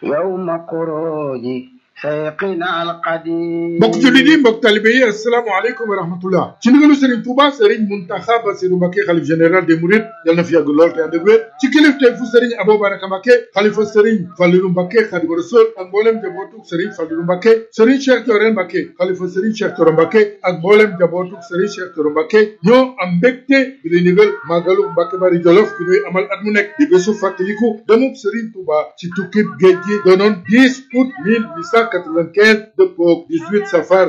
يوم خروج سيقنا القديم mbokk jullit yi mbokk talibe yi asalaamaaleykum wa rahmatullah ci ndigalu Serigne Touba Serigne Mountakha Bassirou Mbacké xalif général des Mourides yal na fi yàgg lool te ànd ak wér ci kilifteef fu Serigne Abou Baraka Mbacké xalifa Serigne Fallilou Mbacké Khadimu Rasul ak mboolem jabootuk Serigne Fallilou Mbacké Serigne Cheikh Thioro Mbacké xalifa Serigne Cheikh Thioro Mbacké ak mboolem jabootuk Serigne Cheikh Thioro Mbacké ñoo am mbégte bi lay ndigal màggalu Mbacké Bari Jolof bi ñuy amal at mu nekk di bésu fàttaliku demub Serigne Touba ci tukkib géej gi doonoon 10 août 1895 dëppoog 18 safar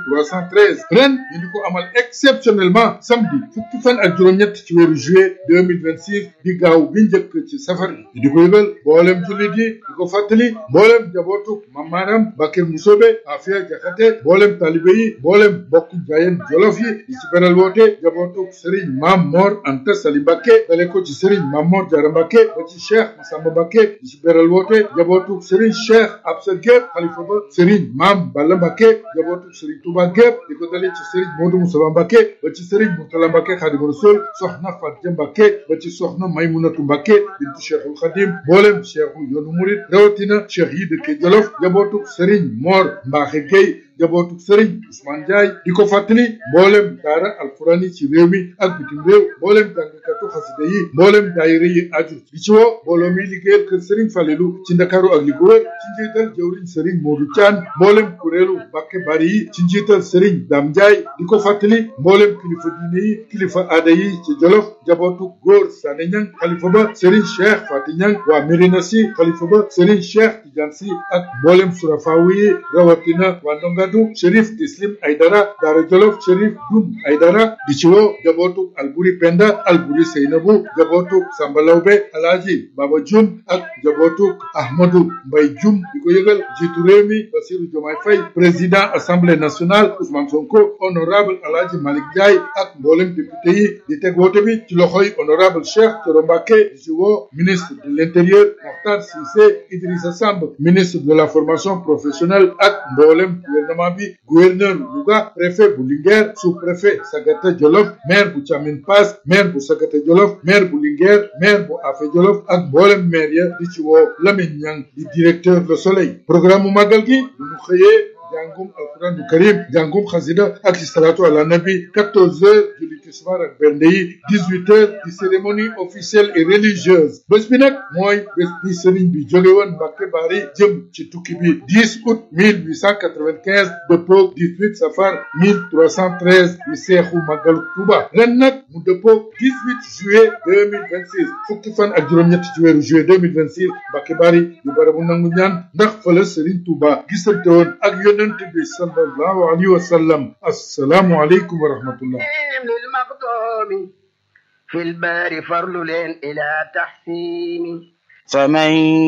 1313 ren ñu di ko amal exceptionnellement samedi fukki fan ak juróom-ñett ci weeru juillet 2026 di gaaw bi njëkk ci safar bi di ko yëgal mboolem jullit yi di ko fàttali mboolem jabootuk mamaanam Bakir Musobe Afia Jaxate mboolem talibe yi mboolem bokk jaayeen jolof yi di ci beral woote jabootuk Serigne Mam Mor Anta Sali Mbacké dale ko ci Serigne Mam Mor Diarra Mbacké ba ci Cheikh Massamba Mbacké di ci beral woote jabootuk Serigne Cheikh Absa Gueye xalifa ba Serigne Mam Balla Mbacké jabootuk Serigne Touba gépp di ko dalee ci Serigne Modou Moussa Mbacké ba ci Serigne Mourtala Mbacké Khadimu Rasul soxna Fatia Mbacké ba ci soxna Maymunatu Mbacké bintu Cheikhul Khadim mboolem cheikhu yoonu murid rawatina cheikh yi dëkke Jolof jabootuk Serigne Mor Mbaxe Gueye jabootuk Serigne Ousmane Ndiaye di ko fàttali mboolem daara alquran yi ci réew mi ak bitim réew mboolem jàngkatu xasida yi mboolem daayira yi aju di ci woo mbooloo mi liggéeyal kër Serigne Falelu ci Ndakaaru ak li ko wër ci njiital jëwriñ Serigne Modou Thian mboolem kuréelu Mbacké Bari yi ci njiital Serigne Dame Ndiaye di ko fàttali mboolem kilifa diine yi kilifa aada yi ci Jolof jabootuk góor Sané Niang xalifa ba Serigne Cheikh Fati Niang waa Mérina Sy xalifa ba Serigne Cheikh Tidiane Sy ak mboolem surafaawu yi rawatina waa Ndongadu Chérif Tislim Aydara Daara Jolof Chérif Dum Aydara di ci woo jabootuk Alburi Penda Alburi Seynabu jabootuk Samba Lawbe Alaaji Baba Jum ak jabootuk Ahmadou Mbay Jum di ko yëgal jiitu réew mi Bassirou Diomaye Faye président assemblée nationale Ousmane Sonko honorable Alaaji Malick Ndiaye ak mboolem député yi di teg woote bi ci loxoy honorable Cheikh Thioro Mbacké di ci woo ministre de l'intérieur Mokhtar Cissé Idrissa Samb ministre de la formation professionnelle ak mboolem gouvernement bi gouverneur Louga préfet bu Linguère sous-préfet Sagata Jolof maire bu Thiamine Pass maire bu Sagata Jolof maire bu Linguère maire bu Afé Jolof ak mboolem maire ya di ci woo Lamine Niang di directeur Le Soleil programme mu màggal gi bu ñu xëyee jàngum alquran du karim jàngum xasida ak salatu ala nabi 14 heures julli tisbaar ak bernde yi 18 heures di cérémonie officielle et religieuse bés bi nag mooy bés bi sëriñ bi jóge woon Mbacké Bari jëm ci tukki bi 10 août 1895 dëppoog 18 safar 1313 di seexu màggalu Tuuba ren nag mu dëppoog 18 juillet 2026 fukki fan ak juróom-ñett ci weeru juillet 2026 Mbacké Bari di barabu nangu ñaan ndax fa la sëriñ Tuuba gisante woon ak yónne yonent bi sallallahu alayhi wa sallam assalaamu aleykum wa rahmatullah للمقدوم في البار فرل إلى تحسين فمن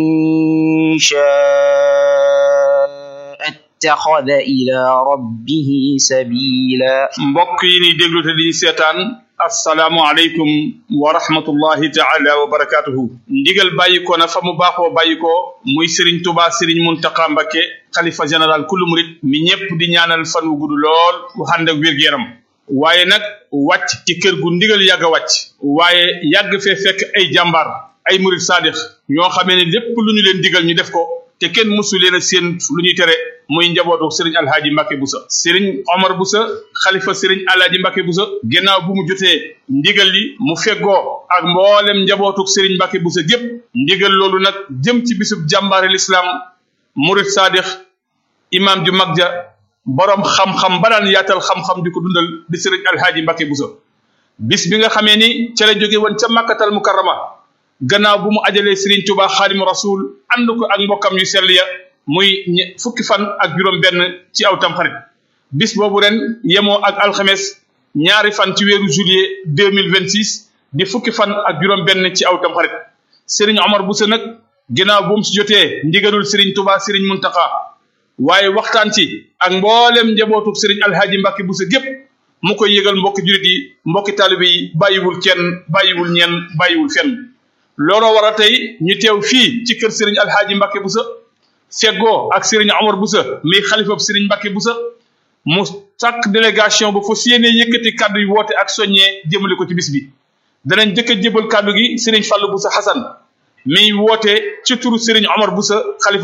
شاء اتخذ إلى ربه سبيلا mbokk yi ni déglu te di seetaan assalaamu aleykum wa rahmatullahi taala wa barakatuhu ndigal bàyyi ko na fa mu baaxoo bàyyi ko muy Serigne Touba Serigne Mountakha Mbacké xalifa général kullu murit mi ñépp di ñaanal fan wu gudd lool bu ànd ak wér-gu-yaram waaye nag wàcc ci kër gu ndigal yàgg a wàcc waaye yàgg fee fekk ay jàmbaar ay murit saadix ñoo xamee ne lépp lu ñu leen digal ñu def ko te kenn mësu leen a seen lu ñuy tere muy njabootu Serigne Alhaji Mbacké Boussa Serigne Omar Boussa xalifa Serigne Alhaji Mbacké Boussa ginnaaw bu mu jotee ndigal li mu feggoo ak mboolem njabootu Serigne Mbacké Boussa gépp ndigal loolu nag jëm ci bisub jàmbaari l'islam murit saadix imam ju mag ja borom xam-xam ba daan yaatal xam-xam di ko dundal di Serigne Alhaji Mbacké Boussa bis bi nga xamee ni ca la jóge woon ca Makkatal Mukarrama gannaaw bu mu ajalee Serigne Touba Xaadimu Rasul ànd ko ak mbokkam yu sell ya muy fukki fan ak juróom benn ci aw tamxarit bis boobu ren yemoo ak alxames ñaari fan ci weeru juillet deux mille vingt six di fukki fan ak juróom benn ci aw tamxarit Serigne Omar Boussa nag ginnaaw bu mu si jotee ndigalul Serigne Touba Serigne Mountakha waaye waxtaan ci ak mboolem njabootu Serigne Alhaji Mbacké Boussa gépp mu koy yëgal mbokki julit yi mbokki taalibe yi bàyyiwul kenn bàyyiwul ñenn bàyyiwul fenn looloo war a tey ñu teew fii ci kër Serigne Alhaji Mbacké Boussa feggoo ak Serigne Omar Boussa mi xalifab Serigne Mbacké Boussa mu sàkk délégation ba fas yéene yëkkati kàddu yi woote ak soññee jëmale ko ci bis bi danañ jëkk a jébal kàddu gi Serigne Fallou Boussa Hassan mi woote ci turu Serigne Omar Boussa xalifa